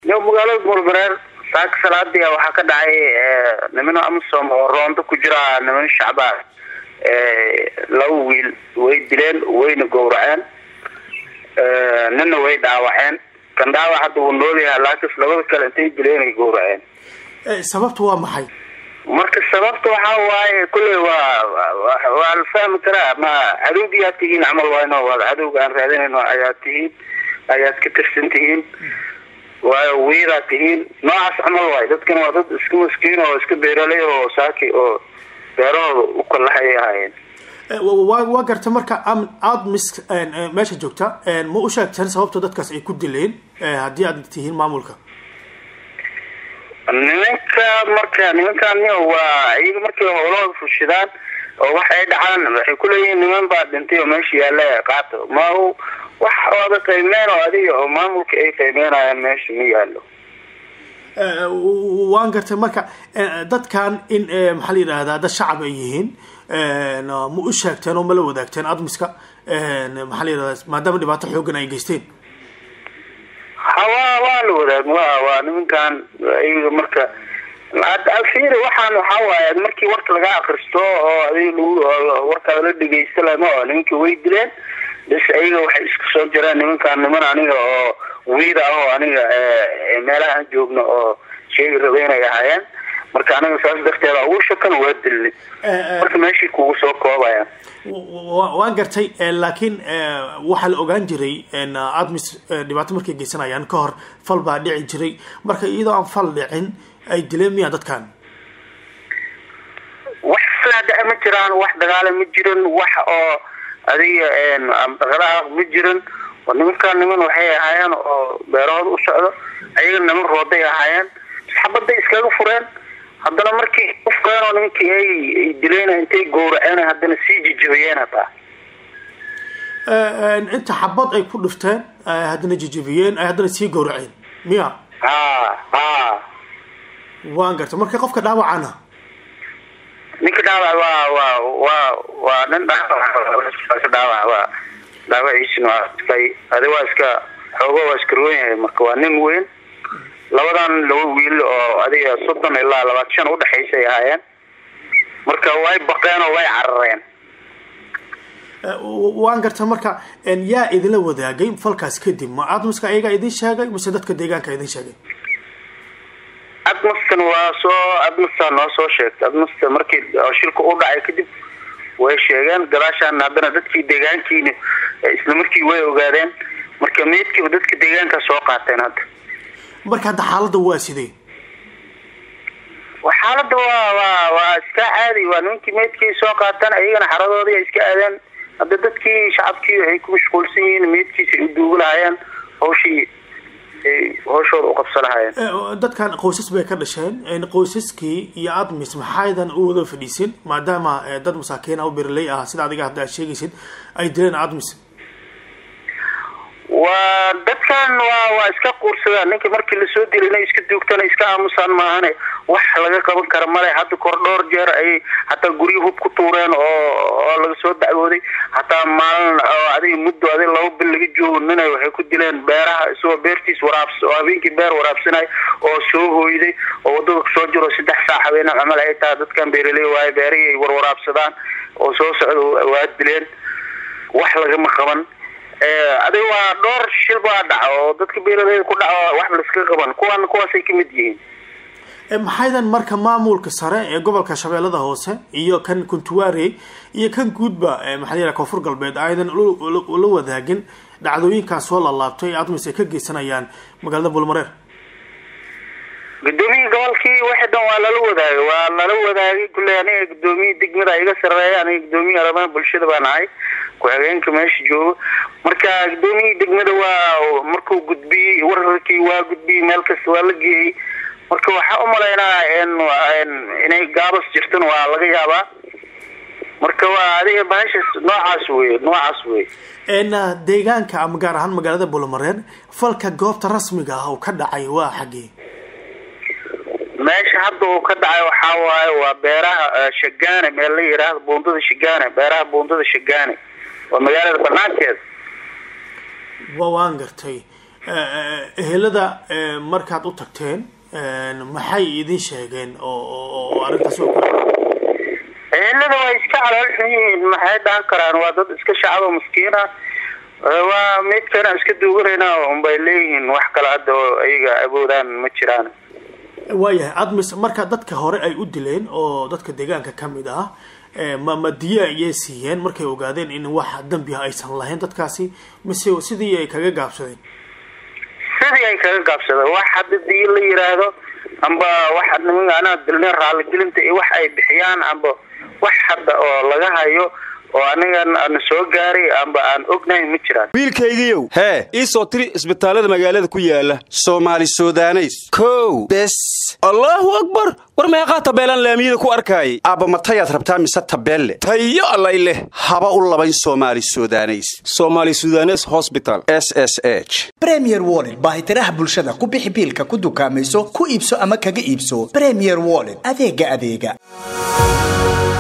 yo magaalada buulmareer saaka salaadii waxaa ka dhacay nimano amisom oo roondo ku jira nimano shacbaa laba wiil way dileen wayna gowraceen nina way dhaawaceen kan dhaawac hadda wuu noolyahay laakiin labada kale intay dileen ay gowraceen sababta waa maxay marka sababta waxaa waaye kulley waa waa la fahmi karaa ma cadowgiyaa tihiin camal wayno waa cadowga aan raadinayno ayaa tihiin ayaad ka tirsan tihiin waayo wiidaa tihiin noocaas camal waayo dadkan waa dad iska maskiin oo iska beeraley oo saaki oo beerahooda u kalahay ahaayeen wa waa garta marka aada mis meesha joogta ma u sheegteen sababta dadkaas ay ku dileen haddii aad tihiin maamulka nimanka marka nimankan waa iyaga markay howlahooda fushidaan oo wax ay dhacaan waxay kuleeyihiin niman baa dhintay oo meesha yaalla qaato ma wax ooda qiimeen oo adiga oo maamulka ay qiimeynayaan meesha ma yaallo waan gartay marka dadkan in maxaa la yidhahdaa dad shacab ay yihiin ma u sheegteen oo ma la wadaagteen admiska maxaa la yidhahdaa maadaama dhibaato xoogan ay geysteen hawa waa la wadaag wa waa nimankan iyaga marka alfiiri waxaan waxaa waaye markii warka laga akristo oo adig lagu warkaada la dhegeysta lama oo nimankii way dileen bas ayaga waxay isku soo jireen nimankan niman aniga oo wiida ah oo aniga meelaha aan joogno oo sheegi raba inay ahaayeen marka aniga saas darteeda ugu shakan waa dilni marka meeshii kugu soo koobaya waan gartay laakiin waxaa la ogaan jiray admis dhibaato markay geysanayaan ka hor fal baa dhici jiray marka iyadoo aan fal dhicin ay dileen miyaa dadkan wax falaa dhace ma jiraan wax dagaala ma jirin wax oo adiga dhaqdhaqaaq ma jirin nimankaan niman waxay ahaayeen oo beerahooda u socdo ayaga niman rooday ahaayeen xabaday iskaga fureen haddana markii ufureen oo nimankii ay dileen intay gowraceen haddana sii jijabiyeen hataa inta xabad ay ku dhifteen haddana jijabiyeen ay haddana sii gowraceen miya ha ha waan gartay marka qofka dhaawacana ninka dhaawac waa waa waa waa nin dhaawac dhaawac waa dhaawaciisina waa iska adi waa iska xoogo waa iska roon yahay marka waa nin weyn labadan laba wiil oo adiga soddon ilaa labaatan shan udhexaysay ahaayeen marka way baqeen oo way carareen waan garta marka yaa idinla wadaagay falkaas kadib ma admiska ayagaa idin sheegay mise dadka deegaanka idin sheegay admaskan waa soo admasta noo soo sheegtay admasta markii shilka u dhacay kadib way sheegeen gadaashaan haddana dadkii deegaankiina isla markii way ogaadeen marka meydkiiba dadka deegaanka soo qaateen hadda marka hadda xaaladda waa sidee xaaladda waa waa waa iska caadi waa nimankii meydkii soo qaateen iyagana xaradoodii ay iska aadeen hadda dadkii shacabkii waxay ku mashquulsan yihiin meydkiisa ay u duugi lahaayeen hawshii hawshooda u qabsa lahaayeen dadkan qoysas bay ka dhasheen qoysaskii iyo admis maxaydan u wada fadhiisin maadaama dad masaakiin ah o berley ah sida adiga hadda aad sheegaysid ay dileen admis waa dadkan waa waa iska quursadaan ninka markii lasoo dilay inay iska duugtana iska aamusaan maahane wax laga qaban kara male hadda kor dhowr jeer ayay hataa guryo hub ku tuureen oo oo laga soo dacwooday hataa maalin oo adiga muddo adiga laba bil laga joogo ninay waxay ku dileen beeraha isagoo beertiis waraabs oo habeenkii beer waraabsanay oo soo hooyday oo wadada kusoo jiro saddex saac habeena camal ay tahay dadkan beeraley waayo beerihii ay warwaraabsadaan oo soo socda waa dileen wax lagama qaban adiga waa dhowr shil baa dhaca oo dadka beeraleyda ku dhaco waxba laiska qaban kuwan kuwaasay kamid yihiin maxaydan marka maamulka sare ee gobolka shabeellada hoose iyo kan kuntuwaare iyo kan guudba maxaa la koonfur galbeed aydan la wadaagin dhacdooyinkan soo laalaabtay ee admis ay ka geysanayaan magaalada bulmareer gudoomiyii gobolkii wixii dhan waa lala wadaagay waa lala wadaagay kulley aniga gudoomiyii degmada iga sareeya aniga gudoomiyii arrimaha bulshada baan ahay ku-xigeenka meesha joogo marka gudoomiyii degmada waa markuu gudbiyey wararkii waa gudbiyey meel kasta waa la geeyey marka waxaa umalaynaa inay gaabas jirtan waa laga yaabaa marka waa adiga bahashas noocaas wey noocaas wey deegaanka ama gaar ahaan magaalada bulmareer falka goobta rasmiga ah oo ka dhacay waa xaggee meesha hadda uu ka dhacay waxaa waaye waa beeraha shagaane meel la yidhaahdo buundada shagaane beeraha buundada shagaane waa magaalada banaankeeda wa waan gartay ehelada markaad u tagteen maxay idin sheegeen oo oo arrintaas oo kale ehelada waa iska calool xun yihiin maxay dhahan karaan waa dad iska shacabo maskiina waa meydkana iska duuganayna unbay leeyihiin wax kale hadda oo ayaga awoodaan ma jiraan waayahay admis marka dadka hore ay u dileen oo dadka deegaanka ka mid ah ma ma diya ayay siiyeen markay ogaadeen in wax dambi ah aysan lahayn dadkaasi mise sidii ay kaga gaabsadeen sidii ay kaga gaabsadeen wax hadda diya la yiraahdo amba wax nimanka anaa dilne raaligelinta iyo wax ay bixiyaan amba wax hadda oo laga hayo oo anigan aan soo gaaray amba aan ognahay ma jiraan wiilkaygiiow hee ii soo tiri isbitaallada magaalada ku yaala soomaali sudaneys kow bes allaahu akbar war meeqaa tabeelaan laamiyada ku arkaayay aabba matayaad rabtaa mise tabeelle tayo allay leh haba u labayn soomaali sudaneys soomaali sudanes hosbital s s h bremier wollet baahitiraha bulshada ku bixi biilka ku dukaamayso ku iibso ama kaga iibso bremier wollet adeega adeega